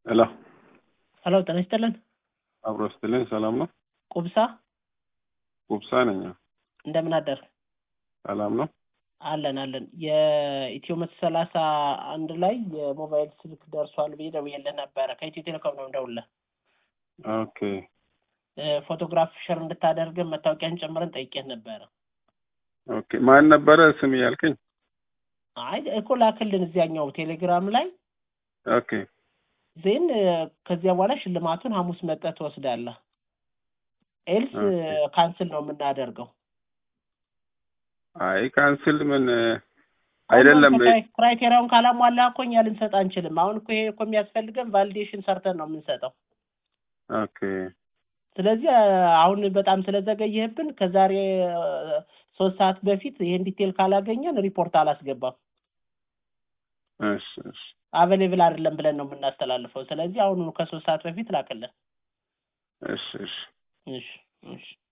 ሄሎ ሄሎ ጤና ይስጥልን። አብሮ ስትልኝ ሰላም ነው? ቁብሳ ጉብሳ ነኝ። እንደምን አደር? ሰላም ነው? አለን አለን። የኢትዮ መቶ ሰላሳ አንድ ላይ የሞባይል ስልክ ደርሷል ብዬ ደውዬልህ ነበረ። ከኢትዮ ቴሌኮም ነው እንደውልህ ኦኬ ፎቶግራፍ ሸር እንድታደርግን መታወቂያን ጨምረን ጠይቄህ ነበረ። ኦኬ። ማን ነበረ ስም ያልከኝ? አይ እኮ ላክልን እዚያኛው ቴሌግራም ላይ ኦኬ ዜን ከዚያ በኋላ ሽልማቱን ሐሙስ መጠህ ትወስዳለህ። ኤልስ ኦኬ። ካንስል ነው የምናደርገው። አይ ካንስል ምን አይደለም። ክራይቴሪያውን ካላሟላ እኮ እኛ ልንሰጥ አንችልም። አሁን እኮ ይሄ እኮ የሚያስፈልገን ቫሊዴሽን ሰርተን ነው የምንሰጠው። ኦኬ ስለዚህ አሁን በጣም ስለዘገየህብን ከዛሬ ሶስት ሰዓት በፊት ይሄን ዲቴል ካላገኘን ሪፖርት አላስገባም። እሺ እሺ አቬሌብል አይደለም ብለን ነው የምናስተላልፈው። ስለዚህ አሁኑ ከሶስት ሰዓት በፊት ላክልን። እሺ እሺ እሺ እሺ